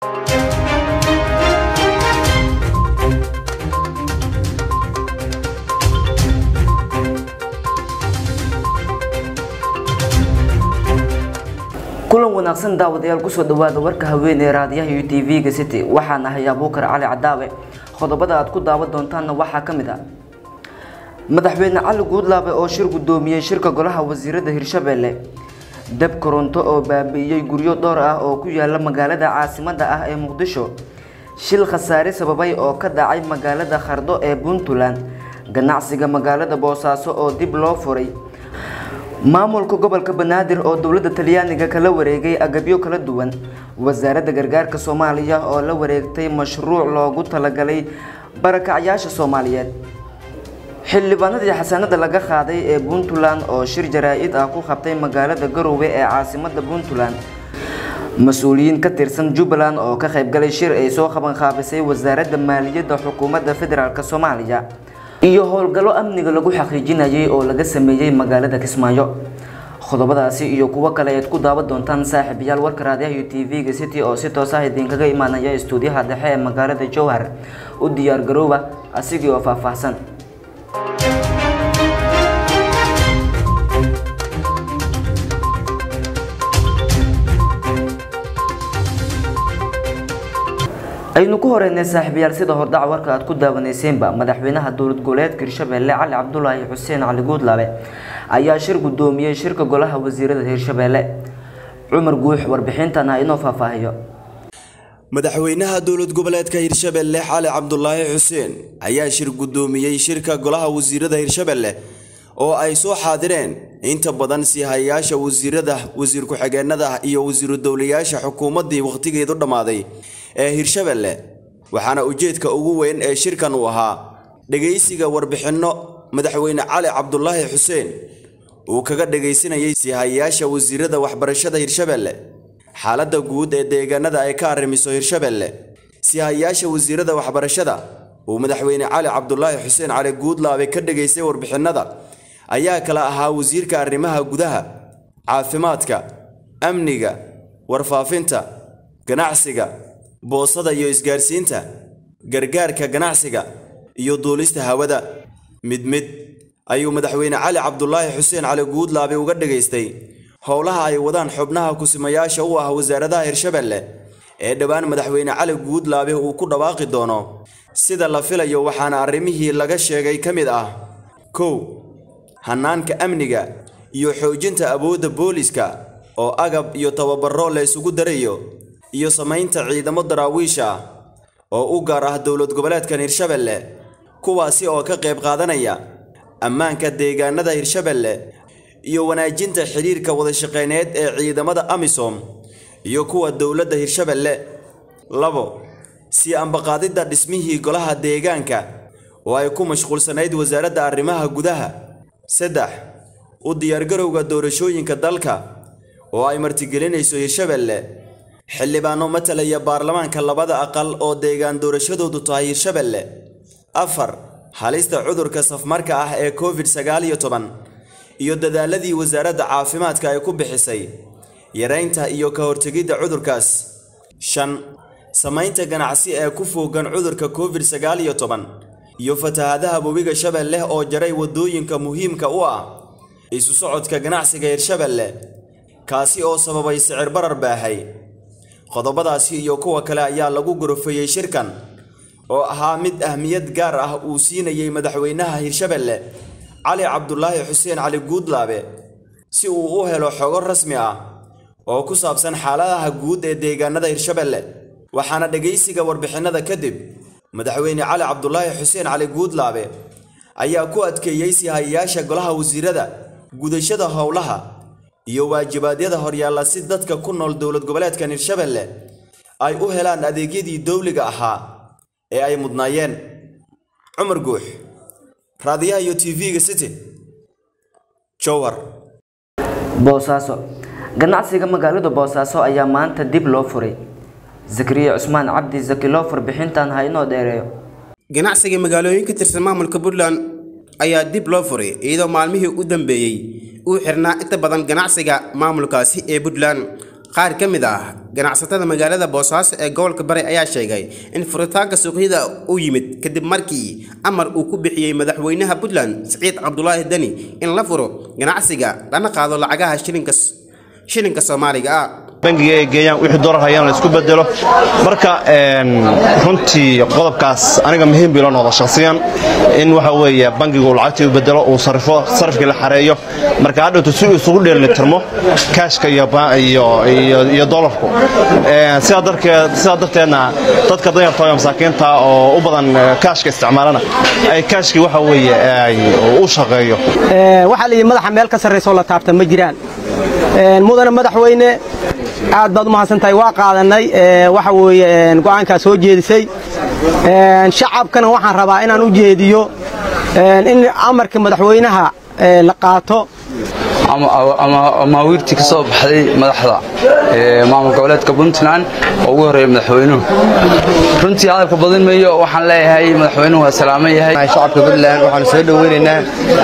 kulan wanaagsan daawadayaal kusoo dhawaada warka haweeney raadiyaha iyo tv-ga city waxaan ahay abuukar cali cadaawe qodobada aad ku daawan doontaanna waxaa ka mid ah madaxweyne cali guudlaabe oo shir guddoomiyey shirka golaha wasiirada hirshabeelle dab koronto oo baabi'iyey guryo dhowr ah oo ku yaala magaalada caasimada ah ee muqdisho shil khasaare sababay oo ka dhacay magaalada khardho ee puntland ganacsiga magaalada boosaaso oo dib loo furay maamulka gobolka banaadir oo dowladda talyaaniga kala wareegay agabyo kala duwan wasaaradda gargaarka soomaaliya oo la wareegtay mashruuc loogu talagalay barakacyaasha soomaaliyeed xildhibaanadii xasanada laga qaaday ee puntland oo shir jaraa-id ah ku qabtay magaalada garowe ee caasimada puntland mas-uuliyiin ka tirsan jubbaland oo ka qaybgalay shir ay soo qabanqaabisay wasaaradda maaliyadda xukuumadda federaalk soomaaliya iyo howlgallo amniga lagu xaqiijinayay oo laga sameeyey magaalada kismaayo qodobadaasi iyo kuwo kale ayaad ku daawan doontaan saaxiibayaal warka raadiyaha iyo tv-ga city oo si toos ah idinkaga imaanaya istuudiyaha dhexe ee magaalada jowhar u diyaar garooba asigii oo faahfaahsan aynu ku horeynay saaxiibayaal sida hordhac warka aad ku daawaneyseenba madaxweynaha dowlad goboleedka hirshabeelle cali cabdulaahi xuseen cali guudlaabe ayaa shir guddoomiyey shirka golaha wasiirada hirshabeelle cumar guux warbixintan ha inoo faahfaahiyo madaxweynaha dowlad goboleedka hirshabeelle cali cabdulaahi xuseen ayaa shir guddoomiyey shirka golaha wasiirada hirshabeelle oo ay soo xaadireen inta badan siihayayaasha wasiirada wasiir ku-xigeenada iyo wasiiru dowlayaasha xukuumaddii wakhtigeedu dhammaaday ee hirshabeelle waxaana ujeedka ugu weyn ee shirkan uu ahaa dhegaysiga warbixinno madaxweyne cali cabdulaahi xuseen uu kaga dhegaysanayay siihayayaasha wasiirada waxbarashada hirshabeelle xaaladda guud ee deegaanada ay ka arrimiso hirshabeelle siihayayaasha wasiirada waxbarashada uu madaxweyne cali cabdulaahi xuseen cali guudlaabe ka dhegaystay warbixinnada ayaa kala ahaa wasiirka arrimaha gudaha caafimaadka amniga warfaafinta ganacsiga boosada iyo isgaarsiinta gargaarka ganacsiga iyo duulista hawada mid mid ayuu madaxweyne cali cabdulaahi xuseen cali guudlaabe uga dhegaystay howlaha ay wadaan xubnaha kusimayaasha u ah wasaaradaha hirshabeelle ee dhowaan madaxweyne cali guudlaabe uu ku dhawaaqi doono sida la filayo waxaana arrimihii laga sheegay ka mid ah kow hannaanka amniga iyo xoojinta awoodda booliska oo agab iyo tababaro la isugu darayo iyo samaynta ciidamo daraawiisha ah oo u gaar ah dowlad goboleedkan hirshabeelle kuwaasi oo ka qayb qaadanaya ammaanka deegaanada hirshabeelle iyo wanaajinta xidhiirka wadashaqeyneed ee ciidamada amisom iyo kuwa dowladda hirshabeelle labo sii ambaqaadidda dhismihii golaha deegaanka oo ay ku mashquulsanayd wasaaradda arrimaha gudaha saddex u diyaargarowga doorashooyinka dalka oo ay martigelinayso hirshabeelle xildhibaano matalaya baarlamaanka labada aqal oo deegaan doorashadoodu tahay hirshabeelle afar halista cudurka safmarka ah ee covid sagaal iyo toban iyo dadaaladii wasaaradda caafimaadka ay ku bixisay yaraynta iyo ka hortegidda cudurkaas shan samaynta ganacsi ee ku foogan cudurka covid sagaal iyo toban iyo fatahaadaha webiga shabeelle oo jaray waddooyinka muhiimka u ah isu socodka ganacsiga hirshabeelle kaasi oo sababay sicir barar baahay qodobadaasi iyo kuwa kale ayaa lagu gorofeeyey shirkan oo ahaa mid ahmiyad gaar ah uu siinayey madaxweynaha hirshabeelle cali cabdulaahi xuseen cali guudlaabe si uu u helo xogo rasmi ah oo ku saabsan xaaladaha guud ee deegaanada hirshabeelle waxaana dhegaysiga warbixinnada kadib madaxweyne cali cabdulaahi xuseen cali guudlaabe ayaa ku adkeeyey sihayayaasha golaha wasiirada gudashada howlaha iyo waajibaadyada horyaalla si dadka ku nool dowlad goboleedkan hirshabeelle ay u helaan adeegyadii dowliga ahaa ee ay mudnaayeen cumar guux raadiyaha iyo tv-ga city jowhar boosaaso ganacsiga magaalada boosaaso ayaa maanta dib loo furay zakariya cusmaan cabdi zakiloo farbixintan ha inoo dheereeyo ganacsiga magaalooyin ka tirsan maamulka puntland ayaa dib loo furay iyadoo maalmihii u dambeeyey uu xirnaa inta badan ganacsiga maamulkaasi ee puntland qaar ka mid ah ganacsatada magaalada boosaaso ee gobolka bari ayaa sheegay in furitaanka suuqyada uu yimid kadib markii amar uu ku bixiyey madaxweynaha puntland siciid cabdulaahi deni in la furo ganacsiga lana qaado lacagaha shilinka shilinka soomaaliga ah bangiga ay geeyaan wixii doolar hayaan la isku bedelo marka runtii qodobkaas aniga muhiim bii loo noqdo shakhsiyan in waxa weeye bangigu lacagtii u bedelo uu sarifo sarifkii la xareeyo marka hadhowtu si uu isugu dheelitirmo kaashka iyo doolarku sidaa darteedna dadka danyarta iyo masaakiinta oo u badan kaashka isticmaalana ay kaashkii waxa weeye u shaqeeyo waxaa layidhi madaxa meel ka sarraysoo la taabta ma jiraan mudana madaxweyne aad baad u mahadsantahay waa qaadanay waxa weeye go'aankaa soo jeedisay shacabkana waxaan rabaa inaan u jeediyo in amarka madaxweynaha la qaato amaawiirtii ka soo baxday madaxda maamul goboleedka puntland oo ugu horreeya madaxweynuhu runtii hadalka badin mayo waxaan leeyahay madaxweynuhu waa salaaman yahay shacabka puntland waxaanu soo dhoweynaynaa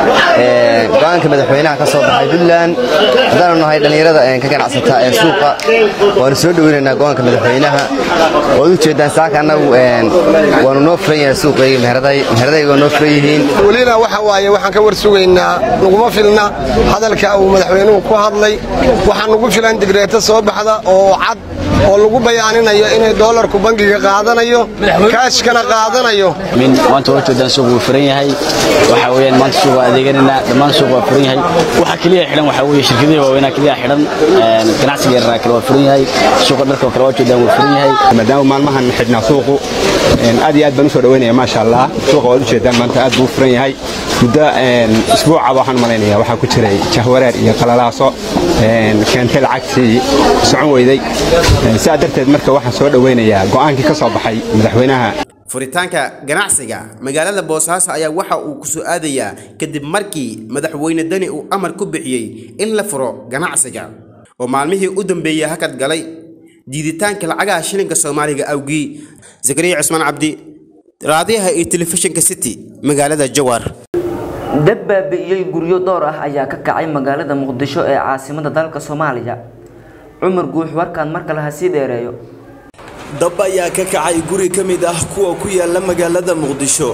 go'aanka madaxweynaha ka soo baxay puntland haddaanu nahay dhallinyarada ka ganacsata ee suuqa waanu soo dhoweynaynaa go'aanka madaxweynaha waad u jeedaan saaka annagu waanu noo furan yahay suuqayga meheradayga waa noo furan yihiin welina waxa waaye waxaan ka war sugaynaa naguma filna hadalka uu madaxweynuhu ku hadlay waxaa nugu filan digreeto soo baxda oo cad oo lagu bayaaninayo inay doolarku bangiga qaadanayo kaashkana qaadanayo maanta waa jeedaan suuq wuu furan yahay waxa weeyaan maanta suuq waa adeeganayna dhammaan suuq waa furan yahay waxa kaliya xidhan waxa weeye shirkadaha waaweynaa kaliya xidhan ganacsiga yaraa kale waa furan yahay suuqa dharka kale waa jeedaan wuu furan yahay maadaama maalmahan xidhnaa suuqu aad iyo aad baan u soo dhaweynaya maasha allah suuqa waad u jeedaan maanta aad buu u furan yahay muddo isbuuca waxaan malaynaya waxaa ku jiray jahwareer iyo qalalaaso keentay lacagtii socon weyday sidaa darteed marka waxaan soo dhoweynayaa go'aankii ka soo baxay madaxweynaha furitaanka ganacsiga magaalada boosaaso ayaa waxa uu ku soo aadayaa kadib markii madaxweyne deni uu amar ku bixiyey in la furo ganacsiga oo maalmihii u dambeeyey hakad galay diiditaanka lacagaha shilinka soomaaliga awgii zakariya cusmaan cabdi raadiyaha iyo telefishinka city magaalada jawaar dab baabi'iyey guryo dhowr ah ayaa ka kacay magaalada muqdisho ee caasimada dalka soomaaliya cumar guux warkaan mar kale ha sii dheereeyo dab ayaa ka kacay guri ka mid ah kuwa ku yaala magaalada muqdisho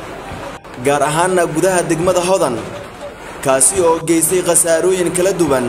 gaar ahaana gudaha degmada hodan kaasi oo geystay khasaarooyin kala duwan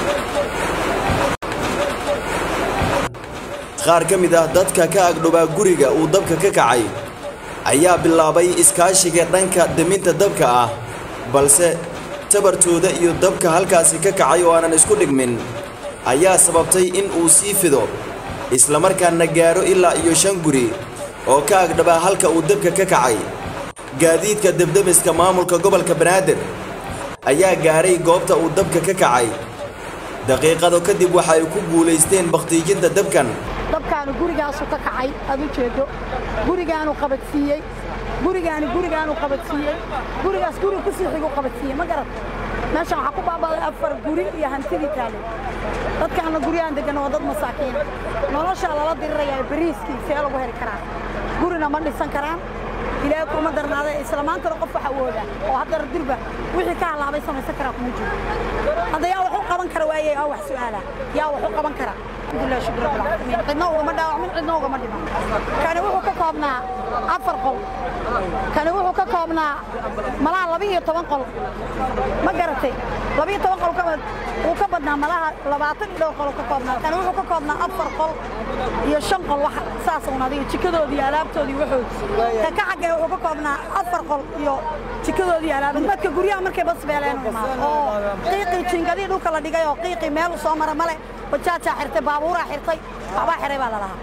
qaar ka mid ah dadka ka agdhobaa guriga uu dabka ka kacay ayaa bilaabay iskaashiga dhanka deminta dabka ah balse tabartooda iyo dabka halkaasi ka kacay oo aanan isku dhigmin ayaa sababtay in uu sii fido islamarkaana gaaro ilaa iyo shan guri oo ka agdhabaa halka uu dabka ka kacay gaadiidka debdemiska maamulka gobolka banaadir ayaa gaaray goobta uu dabka ka kacay daqiiqado kadib waxa ay ku guulaysteen bakhtiijinta dabkan dabkaanu gurigaasu ka kacay aad u jeedo gurigaanu qabadsiiyey gurigaani gurigaanu qabadsiiyey gurigaas guri ku sii xigu qabadsiiyey ma garat meeshan waxaa ku baabaaday afar guri iyo hantidii taale dadkaana guryahan degan waa dad masaakiina noloshaa lala dirirayaa bariiskii see lagu heli karaa gurina ma dhisan karaan ilaahay kuma darnaada isla maantana qof waxa awooda oo haddana dirba wixii ka halaabay samaysan karaa kuma jiro hadda yaa wax u qaban kara waayey aa wax su'aala yaa wax u qaban kara alxamdulilah shukr rabbil caalamiin cidna ugama dhaawacmin cidna ugama dhiman kani wuxuu ka koobnaa afar qol kani wuxuu ka koobnaa malaha laba iyo toban qol ma garatay laba iyo toban qol ka wuu ka badnaa malaha labaatan iyo dhowr qol ka koobnaa kani wuxuu ka koobnaa afar qol iyo shan qol wax saas un adiga jikadoodii iyo alaabtoodii wuxuu ka ka xagee wuxuu ka koobnaa afar qol iyo jikadoodii iyo alaabtoodii dadka guryaha markay bas beeleen u imaado oo qiiqii jiingadii dhulka la dhigay oo qiiqii meel soo mara male bajaajaa xirtay baabuuraa xirtay waxbaa xiray baa lalahaa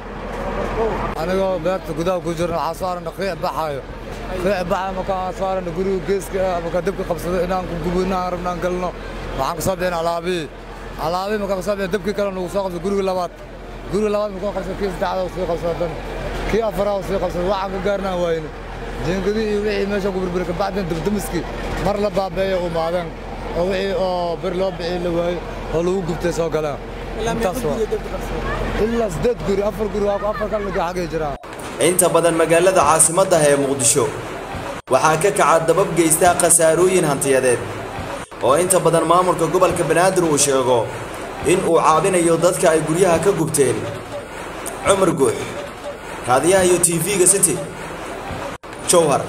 anigoo beerta gudaha ku jirna waxaa soo aragna qiic baxaayo qiic baxayo markaan soo aragna guriga geeska markaan dabka qabsado inaan ku gubo inaan rabnaan galno waxaan ka soo bixin alaabihii alaabihii markaan ka soo bixin dabkii kale nagu soo qabsado guriga labaad guriga labaad markaan qabsado kii saddexaad sii qabsado dan kii afaraad sii qabsado waxaan ka gaarnaan waayne jiingadii iyo wixii meesha ku burburi kabacdin dabdamiskii mar la baabeeyo umaadeen oo wixii oo bir loo bixii la waayo oo lagu gubtay soo galeen intaas waa ilaa siddeed guri afar guri afar kalmidka xaggay jiraa inta badan magaalada caasimadda ee muqdisho waxaa ka kaca dabab geysta khasaarooyin hantiyadeed oo inta badan maamulka gobolka banaadir uu sheego in uu caabinayo dadka ay guryaha ka gubteen cumar guux raadiyaha iyo tv-ga city jowhar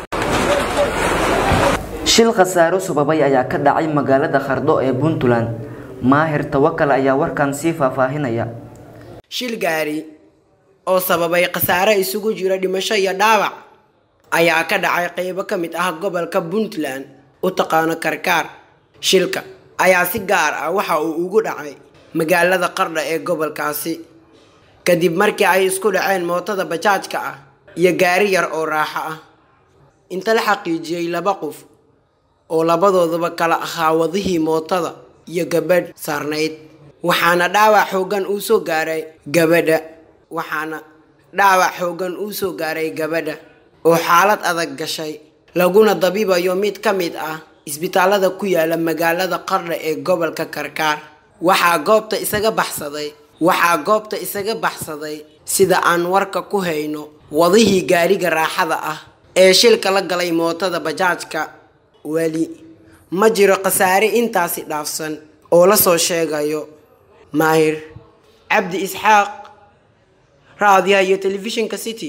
shil khasaaro sababay ayaa ka dhacay magaalada khardho ee puntland maahir tawakal ayaa warkan sii faahfaahinaya shil gaari oo sababay khasaare isugu jira dhimasho iyo dhaawac ayaa ka dhacay qaybo ka mid ah gobolka puntland u taqaano karkaar shilka ayaa si gaar ah waxa uu ugu dhacay magaalada qardha ee gobolkaasi kadib markii ay isku dhaceen mootada bajaajka ah iyo gaari yar oo raaxo ah inta la xaqiijiyey laba qof oo labadooduba kala ahaa wadihii mootada iyo gabadh saarnayd waxaana dhaawac xoogan uu soo gaaray gabadha waxaana dhaawac xoogan uu soo gaaray gabadha oo xaalad adag gashay laguna dabiibayo mid ka mid ah isbitaalada ku yaala magaalada qardha ee gobolka karkaar waxaa goobta isaga baxsaday waxaa goobta isaga baxsaday sida aan warka ku hayno wadihii gaariga raaxada ah ee shilka la galay mootada bajaajka weli ma jiro khasaare intaasi dhaafsan oo la soo sheegayo maahir cabdi isxaaq raadiyaha iyo telefishinka city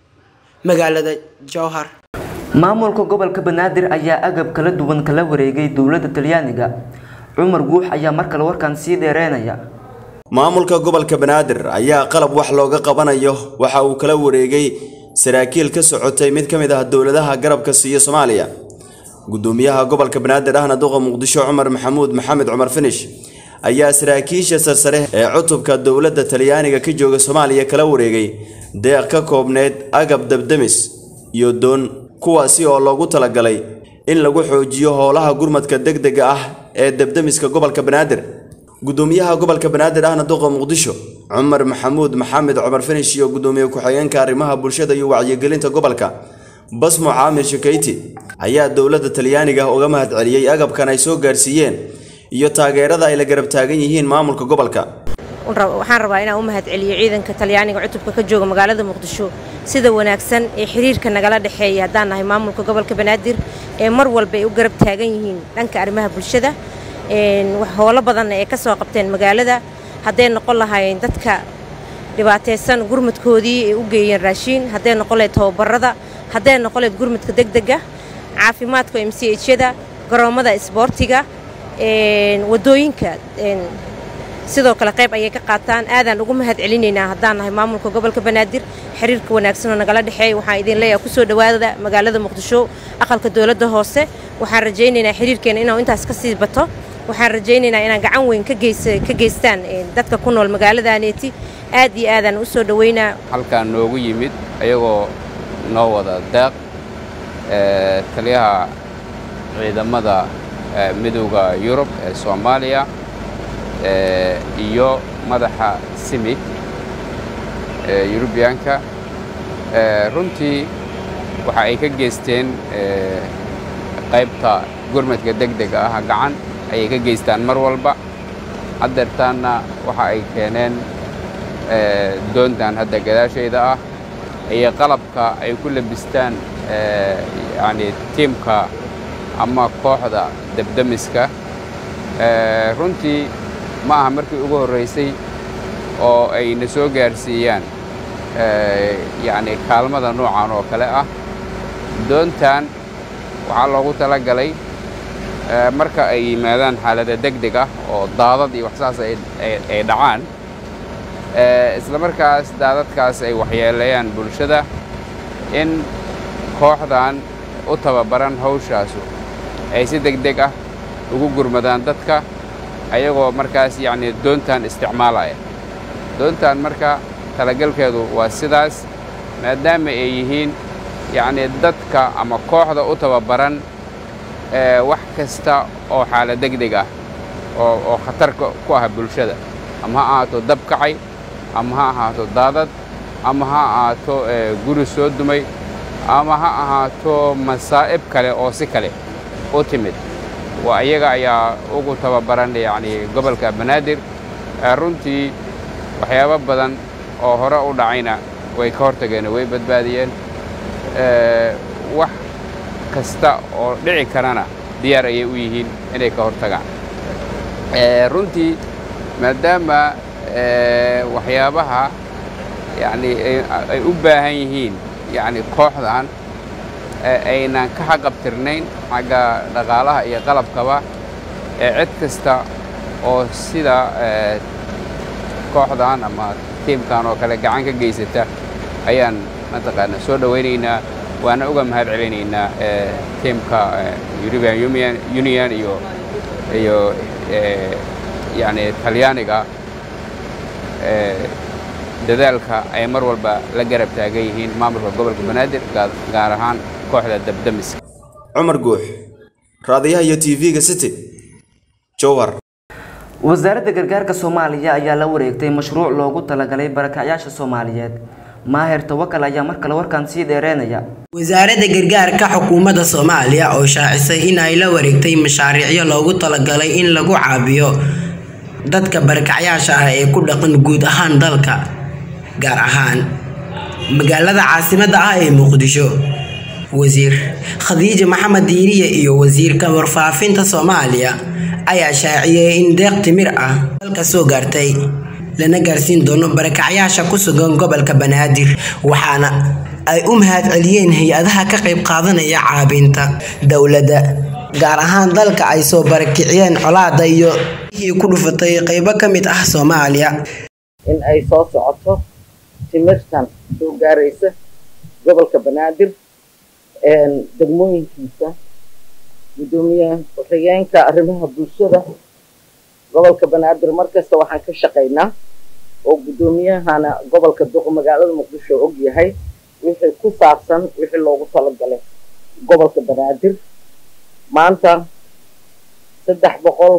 magaalada jowhar maamulka gobolka banaadir ayaa agab kala duwan kala wareegay dowladda talyaaniga cumar guux ayaa mar kale warkan sii dheereynaya maamulka gobolka banaadir ayaa qalab wax looga qabanayo waxa uu kala wareegay saraakiil ka socotay mid ka mid ah dowladaha garabka siiya soomaaliya gudoomiyaha gobolka banaadir ahna duqa muqdisho cumar maxamuud maxamed cumar finish ayaa saraakiisha sarsare ee cutubka dowladda talyaaniga ka jooga soomaaliya kala wareegay deeq ka koobneyd agab dabdemis iyo doon kuwaasi oo loogu talagalay in lagu xoojiyo howlaha gurmadka degdega ah ee dabdemiska gobolka banaadir gudoomiyaha gobolka banaadir ahna duqa muqdisho cumar maxamuud maxamed cumar finish iyo gudoomiye ku-xigeenka arrimaha bulshada iyo wacyigelinta gobolka basmo caamir shakayti ayaa dowladda talyaaniga uga mahadceliyey agabkan ay soo gaarsiiyeen iyo taageerada ay la garab taagan yihiin maamulka gobolka waxaan rabaa inaan u mahadceliyo ciidanka talyaaniga cutubka ka jooga magaalada muqdisho sida wanaagsan ee xiriirka nagala dhexeeya haddaan nahay maamulka gobolka banaadir ee mar walba ay u garab taagan yihiin dhanka arrimaha bulshada howlo badanna ee ka soo qabteen magaalada hadday noqon lahaayeen dadka dhibaataysan gurmadkoodii ay u geeyeen raashiin hadday noqon lahayd tababarada hadday noqon lahayd gurmadka degdega caafimaadka m c hyada garoommada isboortiga wadooyinka sidoo kale qayb ayay ka qaataan aadaan ugu mahad celinaynaa haddaan nahay maamulka gobolka banaadir xiriirka wanaagsanoo nagala dhexeeya waxaan idin leeyahay kusoo dhowaada magaalada muqdisho aqalka dowladda hoose waxaan rajaynaynaa xiriirkeena inuu intaas ka sii bato waxaan rajaynaynaa inaan gacan weyn ka geystaan dadka ku nool magaaladaneeti aad iyo aadaan u soo dhowaynaa halkaan noogu yimid ayagoo noo wada deeq taliyaha ciidamada midowda yurub ee soomaaliya iyo madaxa simig ee yurubiyaanka runtii waxa ay ka geysteen qaybta gurmadka degdega ah gacan ayay ka geystaan mar walba haddeertaanna waxa ay keeneen doontan hadda gadaashayda ah iyo qalabka ay ku labistaan yacni tiimka ama kooxda debdemiska runtii ma aha markii ugu horraysay oo ay na soo gaarsiiyaan yacni kaalmada noocan oo kale ah doontan waxaa loogu tala galay marka ay yimaadaan xaalada degdeg ah oo daadad iyo waxsaas ay dhacaan isla markaas daadadkaas ay waxyeeleeyaan bulshada in kooxdan u tababaran hawshaasu ay si degdeg ah ugu gurmadaan dadka ayagoo markaas yacni doontan isticmaalaya doontan marka talagalkeedu waa sidaas maadaama ay yihiin yacni dadka ama kooxda u tababaran wax kasta oo xaala degdeg ah oo oo khatar ku ah bulshada ama ha ahaato dab kacay ama ha ahaato daadad ama ha ahaato guri soo dumay ama ha ahaato masaa'ib kale oo si kale u timid waa iyaga ayaa ugu tababaran yacni gobolka banaadir runtii waxyaabo badan oo hore u dhacayna way ka hortageen way badbaadiyeen wax kasta oo dhici karana diyaar ayay u yihiin inay ka hortagaan runtii maadaama waxyaabaha yacni ay u baahan yihiin yacni kooxdan aynan ka xaqabtirnayn xagga dhaqaalaha iyo qalabkaba ee cid kasta oo sida kooxdan ama tiimkan oo kale gacan ka geysata ayaan mataqaana soo dhowaynaynaa waana uga mahad celinaynaa tiimka european union union iyo iyo yacni talyaaniga dadaalka ay mar walba la garab taagan yihiin maamulka gobolka banaadir gaar ahaan kooxda dabdamiska cumar guux raadiyaha iyo tv-ga city jowhar wasaaradda gargaarka soomaaliya ayaa la wareegtay mashruuc loogu talagalay barakacyaasha soomaaliyeed maaher tawakal ayaa mar kale warkan sii dheereynaya wasaaradda gargaarka xukuumadda soomaaliya oo shaacisay in ay la wareegtay mashaariicyo loogu talagalay in lagu caabiyo dadka barakacyaasha ah ee ku dhaqan guud ahaan dalka gaar ahaan magaalada caasimadda ah ee muqdisho wasiir khadiija maxamed diiriye iyo wasiirka warfaafinta soomaaliya ayaa shaaciyey in deeq timir ah dalka soo gaartay lana gaarsiin doono barakacyaasha ku sugan gobolka banaadir waxaana ay u mahad celiyeen hay-adaha ka qayb qaadanaya caabinta dowladda gaar ahaan dalka ay soo barakiciyeen colaada iyo wixii ku dhufatay qaybo ka mid ah soomaaliya in ay soo socoto timirtan soo gaaraysa gobolka banaadir degmooyinkiisa gudoomiye ku-xigeenka arrimaha bulshada gobolka banaadir markasta waxaan ka shaqaynaa oo guddoomiyahana gobolka duq magaalada muqdisho og yahay wixii ku saabsan wixii loogu talagalay gobolka banaadir maanta saddex boqol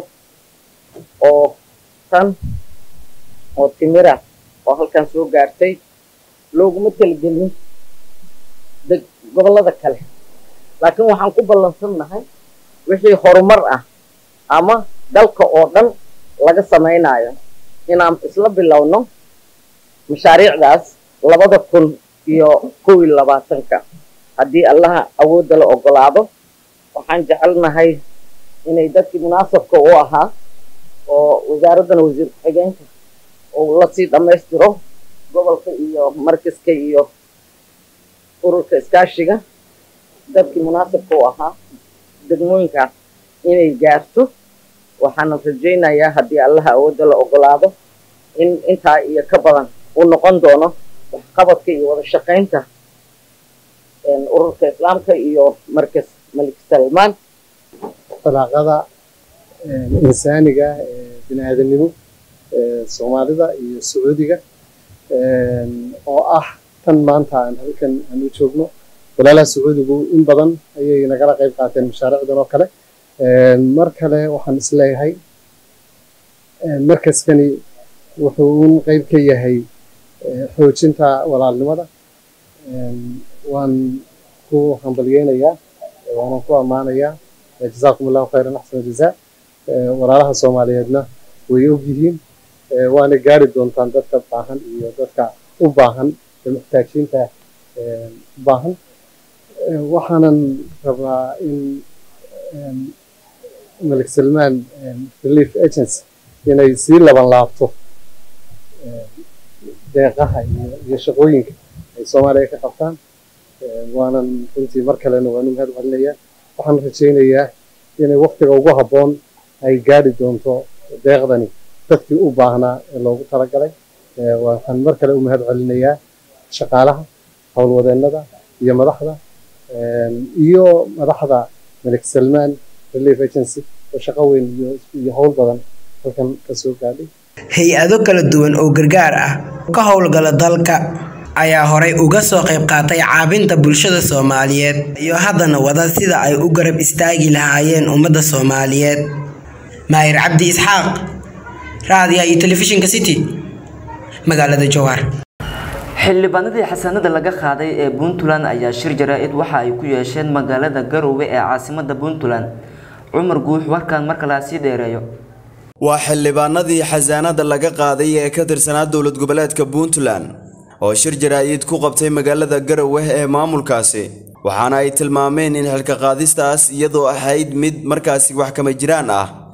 oo tan oo timira oo halkan soo gaartay looguma talagelin deg gobollada kale laakiin waxaan ku ballansannahay wixii horumar ah ama dalka oo dhan laga samaynayo inaan isla bilowno mashaariicdaas labada kun iyo kow iyo labaatanka haddii allaha awoodda la ogolaado waxaan jecelnahay inay dadkii munaasabka u ahaa oo wasaaraddana wasiir ku-xigeenka oo lasii dhammaystiro gobolka iyo markaska iyo ururka iskaashiga dadkii munaasabka u ahaa degmooyinkaas inay gaarto waxaana rajaynayaa haddii allaha awoodda la ogolaado in intaa iyo ka badan uu noqon doono waxqabadka iyo wada shaqaynta ururka islaamka iyo markas malik salmaan talaaqada insaaniga bini-aadanimo soomaalida iyo sacuudiga oo ah tan maanta aan halkan aan u joogno walaalaha sacuudigu in badan ayay nagala qayb qaateen mashaariicdan oo kale mar kale waxaan isleeyahay markaskani wuxuu un qayb ka yahay xoojinta walaalnimada waan ku hambalyeynayaa waanan ku ammaanayaa jazaakum allahu khayran axsana jazaa walaalaha soomaaliyeedna way og yihiin waana gaari doontaan dadka baahan iyo dadka u baahan ee muxtaajiinta u baahan waxaanan rabaa in malik salmaan relief agency inay sii laban laabto deeqaha iyo shaqooyinka ay soomaaliya ka qabtaan waanan runtii mar kalena waanu mahad celinayaa waxaan rajaynayaa inay waktiga ugu habboon ay gaadhi doonto deeqdani dadkii u baahnaa ee loogu talagalay waxaan mar kale u mahad celinayaa shaqaalaha howlwadeennada iyo madaxda iyo madaxda malik salmaan relief agency oo shaqo weyn iyo howl badan halkan ka soo gaadhay hay-ado kala duwan oo gargaar ah ka howlgala dalka ayaa horay uga soo qayb qaatay caabinta bulshada soomaaliyeed iyo haddana wada sida ay u garab istaagi lahaayeen ummadda soomaaliyeed maahir cabdi isxaaq raadiya iyo telefishinka city magaalada jowhar xildhibaanadii xasanada laga qaaday ee puntland ayaa shir jaraa-id waxa ay ku yeesheen magaalada garowe ee caasimada puntland cumar guux warkaan mar kale sii dheereeyo waa xildhibaanadii xasaanada laga qaaday ee ka tirsanaa dowlad goboleedka puntland oo shir jaraa-id ku qabtay magaalada garowe ee maamulkaasi waxaana ay tilmaameen in xilka qaadistaas iyadoo ahayd mid markaasi wax kama jiraan ah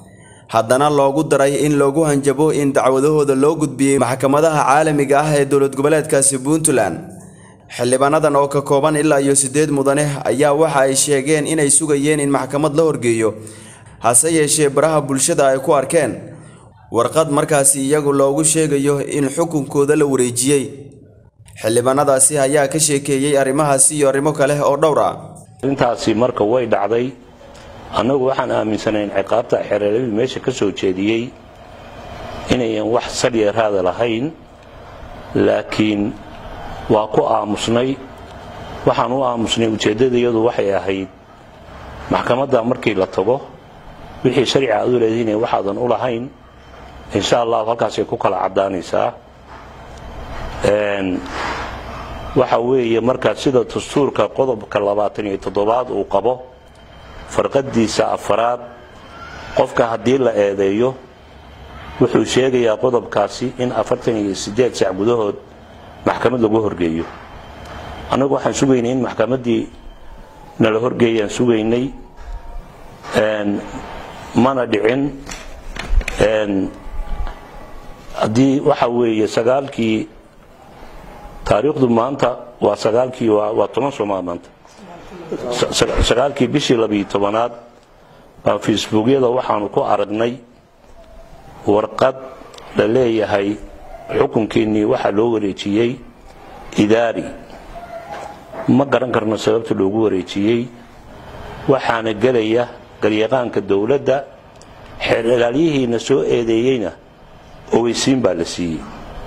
haddana loogu daray in loogu hanjabo in dacwadahooda loo gudbiyey maxkamadaha caalamiga ah ee dowlad goboleedkaasi puntland xildhibaanadan oo ka kooban ilaa iyo siddeed mudane ayaa waxa ay sheegeen inay sugayeen in maxkamad la horgeeyo hase yeeshee baraha bulshada ay ku arkeen warqad markaasi iyagu loogu sheegayo in xukunkooda la wareejiyey xildhibaanadaasi ayaa ka sheekeeyey arrimahaasi iyo arrimo kale oo dhowr ah arrintaasi marka way dhacday annagu waxaan aaminsanayn ciqaabta xereeradii meesha ka soo jeediyey inayan wax sadyeeraada lahayn laakiin waa ku aamusnay waxaan u aamusnay ujeeddadayadu waxay ahayd maxkamadda markii la tago wixii sharci aad u leedihiin waxaadan u lahayn insha allahu halkaasay ku kala caddaanaysaa waxa weeye markaa sida dastuurka qodobka labaatan iyo toddobaad uu qabo farqadiisa afaraad qofka haddii la eedeeyo wuxuu sheegayaa qodobkaasi in afartan iyo siddeed sac gudahood maxkamad lagu horgeeyo annagu waxaan sugaynay in maxkamaddii nala horgeeyaan sugaynay mana dhicin haddii waxa weeye sagaalkii taariikhdu maanta waa sagaalkii waa toban somaa maanta sagaalkii bishii labiyo tobanaad baa facebookyada waxaanu ku aragnay warqad la leeyahay xukunkiinnii waxaa loo wareejiyey idaari ma garan karno sababta loogu wareejiyey waxaana gelaya garyaqaanka dowladda xeer ilaalyihiina soo eedeeyeyna ogeysiin baa la siiyey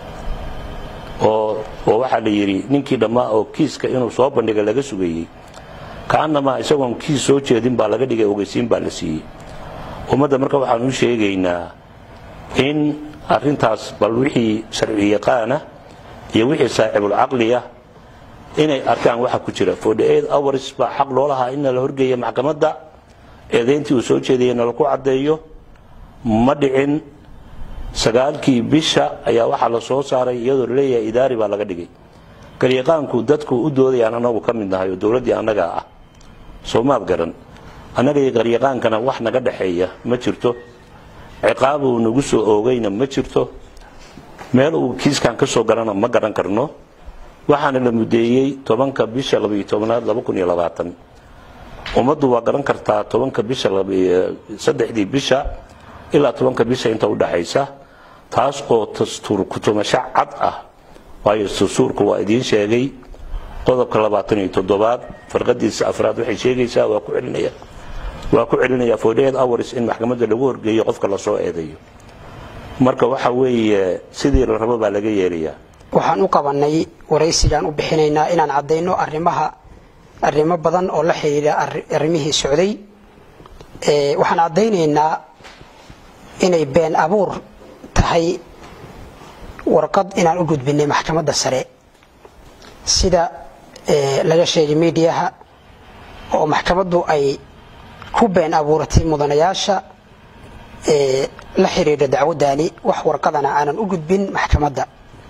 oo waxaa la yidhi ninkii dhammaa oo kiiska inuu soo bandhiga laga sugayey kaanamaa isagoon kiis soo jeedin baa laga dhigay ogeysiin baa la siiyey ummadda marka waxaanu u sheegaynaa in arintaas bal wixii sharci yaqaana iyo wixii saaxibulcaqliya inay arkaan waxa ku jira hours baa xaq loo lahaa in la horgeeya maxkamadda eedayntii uu soo jeedaya nalaku caddeeyo ma dhicin sagaalkii bisha ayaa waxaa la soo saaray iyadoo laleeyahay idaari baa laga dhigay garyaqaanku dadku u doodayaan anagu ka mid nahay oo dowladdii annagaa ah soomaad garan annaga iyo garyaqaankana wax naga dhexeeya ma jirto ciqaab uu nagu soo oogayna ma jirto meel uu kiiskan ka soo galana ma garan karno waxaana la mudeeyey tobanka bisha labayo tobanaad laba kun iyo labaatan ummaddu waa garan kartaa tobanka bisha saddexdii bisha ilaa tobanka bisha inta u dhaxaysa taas oo dastuur kutumasho cad ah waayo dastuurku waa idiin sheegay qodobka labaatan iyo toddobaad farqadiisa afraad waxay sheegaysaa waa ku celinaya waa ku celinaya forty-eight hours in maxkamadda lagu horgeeyo qofka lasoo eedeeyo marka waxa weeye sidii la rabo baa laga yeelayaa waxaan u qabanay waraysigaan u bixinaynaa inaan caddayno arrimaha arrimo badan oo la xidhiidha arrimihii socday waxaan caddaynaynaa inay been abuur tahay warqad inaan u gudbinay maxkamadda sare sida laga sheegay miidiyaha oo maxkamaddu ay ku been abuuratay mudanayaasha la xidhiidha dacwaddaani wax warqadana aanan u gudbin maxkamadda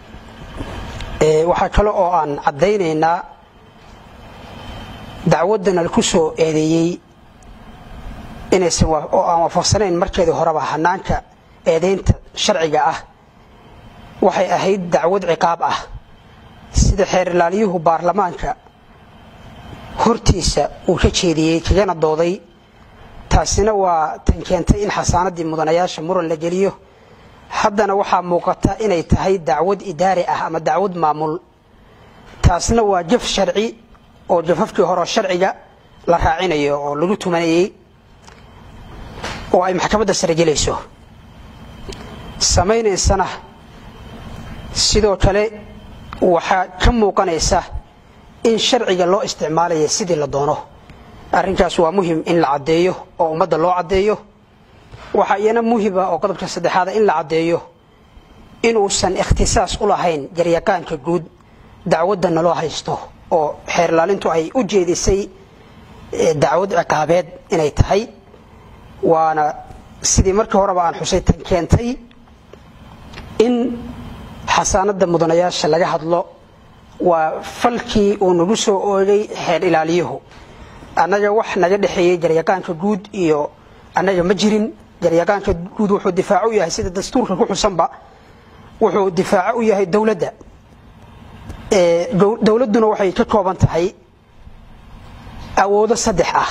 waxaa kale oo aan caddaynaynaa dacwaddana ku soo eedeeyey inaysan oo aan waafaqsanayn markeedii horeba hanaanka eedaynta sharciga ah waxay ahayd dacwad ciqaab ah sida xeer ilaaliyuhu baarlamaanka hortiisa uu ka jeediyey kagana dooday taasina waa tan keentay in xasaanadii mudanayaasha muran la geliyo haddana waxaa muuqata inay tahay dacwad idaari ah ama dacwad maamul taasna waa jaf sharci oo jafafkii horeo sharciga la raacinayo oo lagu tumanayey oo ay maxkamadda sare gelayso samaynaysana sidoo kale waxaa ka muuqanaysa in sharciga loo isticmaalaya sidii la doono arrinkaas waa muhim in la caddeeyo oo ummadda loo caddeeyo waxaa iyana muhima oo qodobka saddexaada in la caddeeyo inuusan ikhtisaas u lahayn jaryaqaanka guud dacwadana loo haysto oo xeerlaalintu ay u jeedisay dacwad ciqaabeed inay tahay waana sidii markii horeba aan xusay tan keentay in xasaanada mudanayaasha laga hadlo waa falkii uu nagu soo oogay xeer ilaaliyuhu annaga wax naga dhexeeyey jaryaqaanka guud iyo annaga ma jirin garyaqaanka guud wuxuu difaaco u yahay sida dastuurka ku xusanba wuxuu difaaco u yahay dowladda dowladduna waxay ka kooban tahay awoodo saddex ah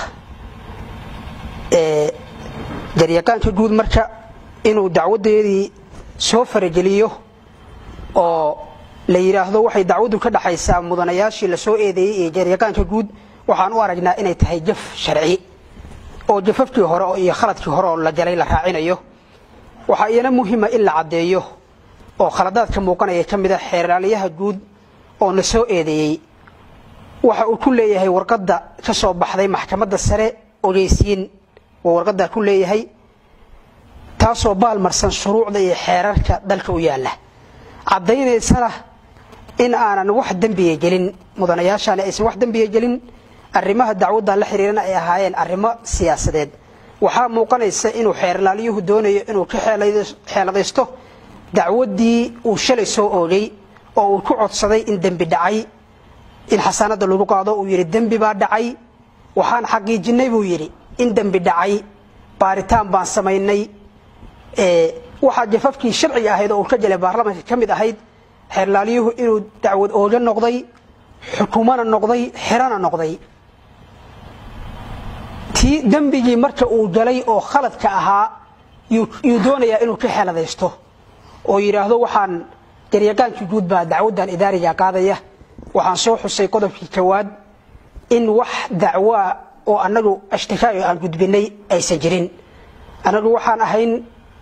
garyaqaanka guud marka inuu dacwadeedii soo farageliyo oo la yidhaahdo waxay dacwaddu ka dhaxaysaa mudanayaashii la soo eedeeyey ee garyaqaanka guud waxaan u aragnaa inay tahay jaf sharci oo jafafkii hore iyo khaladkii hore oo la galay la raacinayo waxaa iyana muhiima in la caddeeyo oo khaladaadka muuqanaya ka mid a xeeraaliyaha guud oo na soo eedeeyey waxa uu ku leeyahay warqadda ka soo baxday maxkamadda sare ogeysiin uu warqaddaa ku leeyahay taasoo baalmarsan shuruucda iyo xeerarka dalka u yaalla caddaynaysana in aanan wax dembiga gelin mudanayaashaani aysan wax dembiga gelin arrimaha dacwaddan la xiriirana ay ahaayeen arrimo siyaasadeed waxaa muuqanaysa inuu xeerlaaliyuhu doonayo inuu ka xeeladaysto dacwaddii uu shalay soo oogay oo uu ku codsaday in dembi dhacay in xasaanadda lagu qaado uu yidhi dembi baa dhacay waxaan xaqiijinnay buu yidhi in dembi dhacay baaritaan baan samaynay waxaa jafafkii sharciga ahayd oo uu ka jelay baarlamaanka ka mid ahayd xeerlaaliyuhu inuu dacwad ooga noqday xukumana noqday xerana noqday tii dembigii marka uu galay oo khaladka ahaa yuu doonayaa inuu ka xeeladaysto oo yidhaahdo waxaan garyaqaankii guud baa dacwaddan idaariga qaadaya waxaan soo xusay qodobkii kowaad in wax dacwoa oo annagu ashtikaayo aan gudbinay aysan jirin annagu waxaan ahayn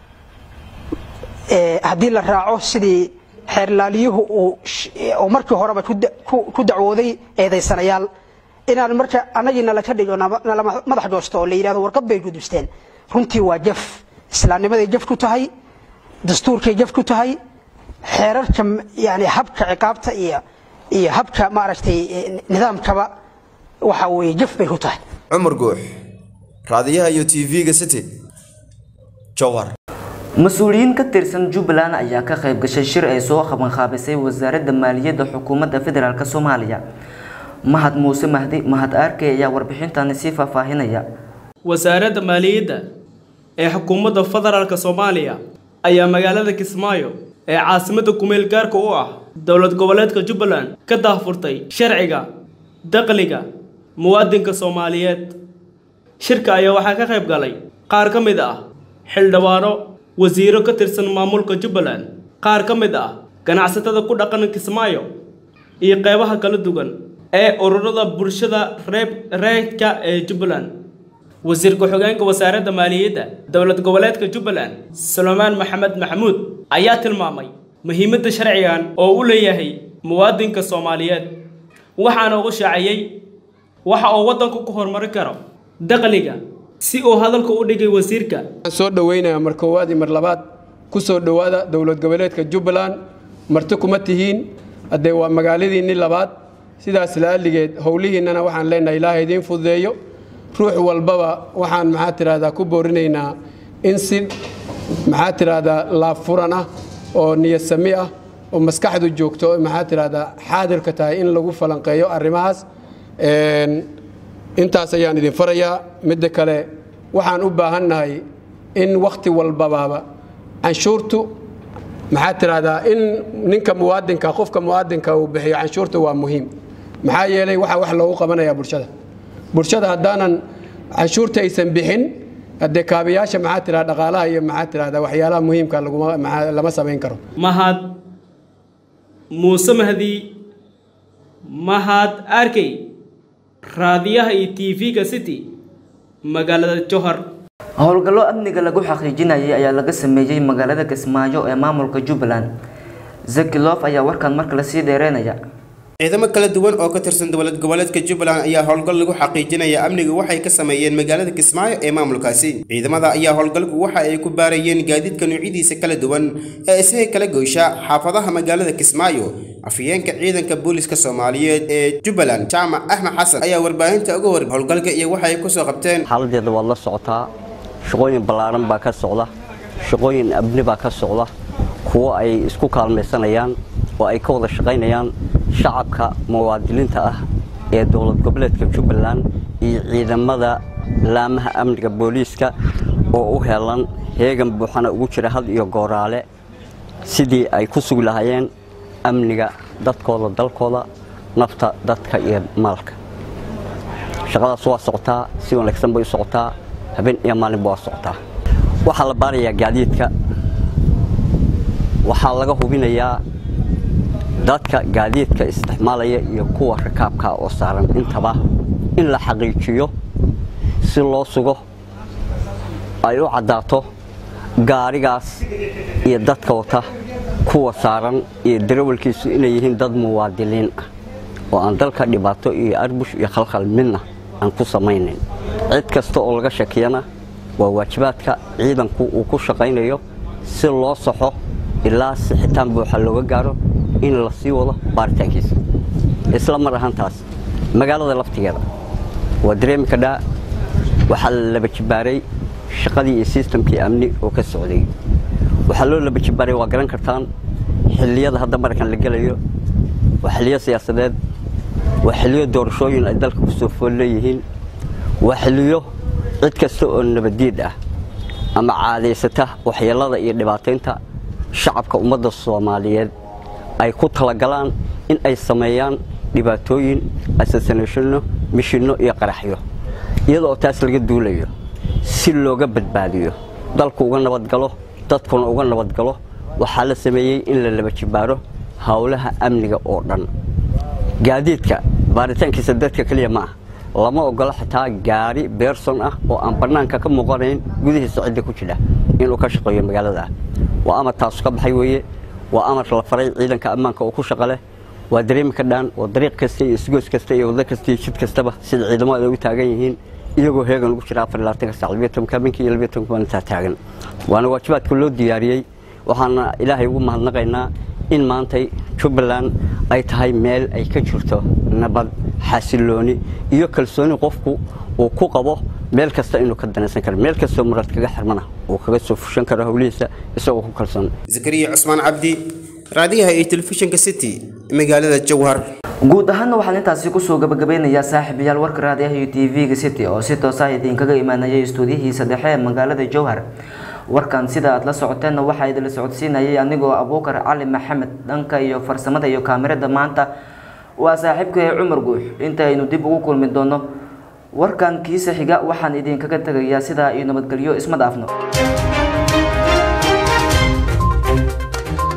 haddii la raaco sidii xeerlaaliyuhu uu markii horeba ku dacwooday eedaysanayaal inaan marka annagiina laka dhigo nala madax goosto oo la yidhahdo warqad bay gudubsteen runtii waa jaf islaamnimaday jaf ku tahay dastuurkay jaf ku tahay xeerarka yani habka ciqaabta iyo iyo habka maaragtay nidaamkaba waxa weeye jaf bay ku tahay cumar guux raadiyaha iyo tv-ga city jowhar mas-uuliyiin ka tirsan jubbaland ayaa ka qayb gashay shir ay soo qabanqaabisay wasaaradda maaliyadda xukuumadda federaalk soomaaliya mahad muuse mahdi mahad aarkey ayaa warbixintani sii faahfaahinaya wasaaradda maaliyadda ee xukuumadda federaalk soomaaliya ayaa magaalada kismaayo ee caasimadda kumeel gaarka u ah dowlad goboleedka jubbaland ka daahfurtay sharciga dakhliga muwaadinka soomaaliyeed shirka ayaa waxaa ka qayb galay qaar ka mid ah xildhibaano wasiiro ka tirsan maamulka jubbaland qaar ka mid ah ganacsatada ku dhaqan kismaayo iyo qeybaha kala duwan ee ururada bulshada reeb reedka ee jubbaland wasiir ku-xigeenka wasaaradda maaliyadda dowlad goboleedka jubbaland suleymaan maxamed maxamuud ayaa tilmaamay muhiimadda sharcigan oo u leeyahay muwaadinka soomaaliyeed waxaana ugu shaaciyey waxa uu waddanku ku horumarin karo dakhliga si uu hadalka u dhigay wasiirka waxaan soo dhoweynayaa mar koowaad iyo mar labaad ku soo dhowaada dowlad goboleedka jubbaland marti kuma tihiin haddee waa magaaladiinni labaad sidaas la'alligeed howlihiinnana waxaan leenahay ilaaha idiin fududeeyo ruux walbaba waxaan maxaa tidhahdaa ku boorinaynaa in si maxaa tidhahdaa laabfuran ah oo niyadsami ah oo maskaxdu joogto maxaa tidhahdaa xaadirka tahay in lagu falanqeeyo arrimahaas intaas ayaan idin farayaa midda kale waxaan u baahannahay in wakhti walbabaaba canshuurtu maxaa tidhahdaa in ninka muwaadinka qofka muwaadinka uu bixiyo canshuurta waa muhiim maxaa yeelay waxaa wax loogu qabanayaa bulshada bulshada haddaanan canshuurta aysan bixin haddee kaabayaasha maxaa tidhahda dhaqaalaha iyo maxaa tidhahdaa waxyaalaha muhiimka laguma lama samayn karo mahad muuse mahdi mahad arkey raadiyaha iyo tv-ga city magaalada johar howlgallo amniga lagu xaqiijinayay ayaa laga sameeyey magaalada kismaayo ee maamulka jubbaland zakilof ayaa warkan mar kale sii dheereynaya ciidamo kala duwan oo ka tirsan dowlad goboleedka jubbaland ayaa howlgal lagu xaqiijinaya amniga waxay ka sameeyeen magaalada kismaayo ee maamulkaasi ciidamada ayaa howlgalku waxa ay ku baarayeen gaadiidka noocyadiisa kala duwan ee isaga kala goysha xaafadaha magaalada kismaayo afhayeenka ciidanka booliska soomaaliyeed ee jubbaland jaamac axmed xasan ayaa warbaahinta uga war howlgalka iyo waxay kusoo qabteen xaaladeeda waad la socotaa shaqooyin ballaaran baa ka socda shaqooyin abni baa ka socda kuwo ay isku kaalmaysanayaan oo ay ka wada shaqaynayaan shacabka muwaadiniinta ah ee dowlad goboleedka jubbaland iyo ciidamada laamaha amniga booliiska oo u heelan heegan buuxana ugu jira had iyo gooraale sidii ay ku sugi lahaayeen amniga dadkooda dalkooda nafta dadka iyo maalka shaqadaas waa socotaa si wanaagsan bay u socotaa habeen iyo maalinba waa socotaa waxaa la baarayaa gaadiidka waxaa laga hubinayaa dadka gaadiidka isticmaalaya iyo kuwa rakaabka oo saaran intaba in la xaqiijiyo si loo sugo ay u caddaato gaarigaas iyo dadka wata kuwa saaran iyo darawalkiisu inay yihiin dad muwaadiliin ah oo aan dalka dhibaato iyo arbush iyo khalkhal midna aan ku samaynayn cid kasta oo laga shakiyana waa waajibaadka ciidanku uu ku shaqaynayo si loo saxo ilaa sixitaan buuxa looga gaaro in la sii wado baaritaankiisa isla mar ahaantaas magaalada laftigeeda waa dareemi kadhaa waxaa la laba jibaaray shaqadii iyo sistamkii amni oo ka socday waxaa loo laba jibaaray waa garan kartaan xilliyada hadda markan la gelayo waa xilliyo siyaasadeed waa xilliyo doorashooyin ay dalka ku soo fool leeyihiin waa xilliyo cid kasta oo nabadiid ah ama caadaysata waxyeelada iyo dhibaataynta shacabka ummadda soomaaliyeed ay ku talagalaan in ay sameeyaan dhibaatooyin assassinationno mishinno iyo qaraxyo iyadoo taas laga duulayo si looga badbaadiyo dalku uga nabadgalo dadkuna uga nabadgalo waxaa la sameeyey in la laba jibaaro howlaha amniga oo dhan gaadiidka baaritaankiisa dadka keliya ma ah lama ogola xitaa gaari beerson ah oo aan bannaanka ka muuqanayn gudihiisa cidda ku jira inuu ka shaqeeyo magaalada waa amar taasu ka baxay weeye waa amar la faray ciidanka ammaanka oo ku shaqa leh waa dareemi ka dhaan waa dariiq kasta iyo isgoos kasta iyo waddo kasta iyo jid kastaba sida ciidamada ay u taagan yihiin iyagoo heegan ugu jira afar labaatanka saac labiyo tobanka habeenkii iyo labiyo tobanka maalintaa taagan waana waajibaadka loo diyaariyey waxaana ilaahay ugu mahadnaqaynaa in maantay jubbaland ay tahay meel ay ka jirto nabad xasilooni iyo kalsooni qofku uu ku qabo meel kasta inuu ka danaysan karo meel kastoo murad kaga xirmana uu kaga soo fushan karo howlihiisa isagoo ku kalsoon zakariya cusmaan cabdi raadiyaha iyo telefishinka city magaalada jowhar guud ahaana waxaan intaasi kusoo gabagabeynayaa saaxiibayaal warka raadiyaha iyo tv-ga city oo si toos ah idinkaga imaanayay istuudiyihiisa dhexe ee magaalada jowhar warkan sida aad la socoteenna waxaa idinla socodsiinayay anigoo abuukar cali maxamed dhanka iyo farsamada iyo kaamirada maanta waa saaxiibkay cumar guux inta aynu dib ugu kulmi doono warkan kiisa xiga waxaan idinkaga tegayaa sidaa iyo nabadgelyo isma dhaafno